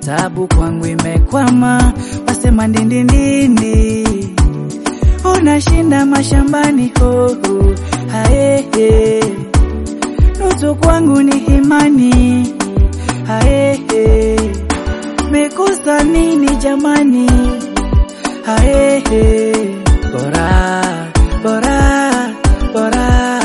tabu kwangu imekwama, wasema ndindindindi, unashinda mashambani hoho haehe, nusu kwangu ni himani haehe, mekusa nini jamani haehe, bora bora bora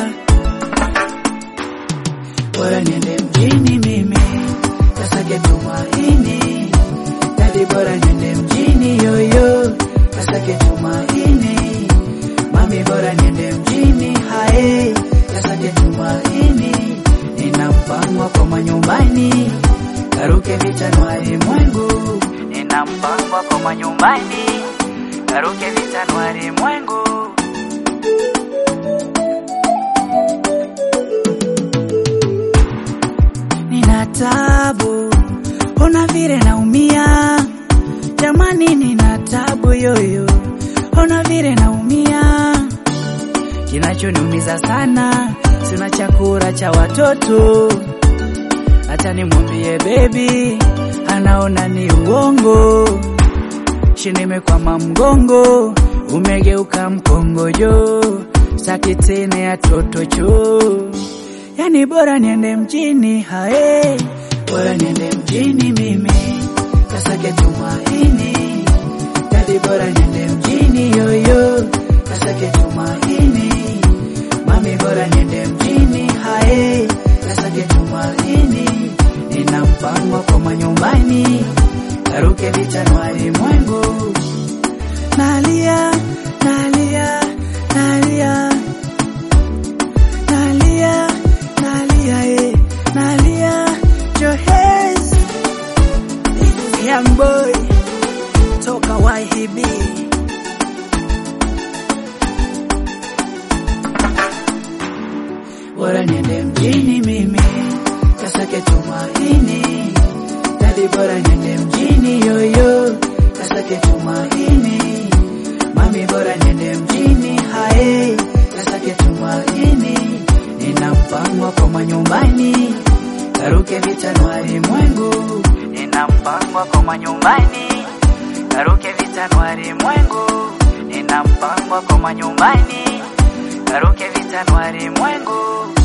bora niende mjini mimi kasake tumaini dadi, bora niende mjini yoyo kasake tumaini mami, bora niende mjini hae kasake tumaini, nina mpango kwa manyumbani karuke vichanwari mwengu, nina mpango kwa manyumbani karuke vichanwari mwengu nina tabu, ona vile naumia jamani, nina tabu yoyo, ona vile naumia. Kinachoniumiza sana, sina chakula cha watoto, hata nimwambie bebi, anaona ni uongo. Shindimekwama mgongo, umegeuka mkongojo, saki tena ya totocho Yani bora niende mjini hae, bora niende mjini mimi kasake tumaini. Dadi, bora niende mjini yoyo kasake tumaini. Mami, bora niende mjini hae, kasake tumaini. Nina mpango kwa manyumbani karuke vichanwari mwengu. Nalia, nalia, nalia, nalia nalia eh, nalia Johes Young boy toka YHB bora niende mjini mimi kasake tumaini dadi, bora niende mjini yoyo kasake tumaini mami, bora niende mjini hae kasake tumaini nina mpango kwa manyumbani karuke vichanwari mwengu, nina mpango kwa manyumbani karuke vichanwari mwengu, nina mpango kwa manyumbani karuke vichanwari mwengu.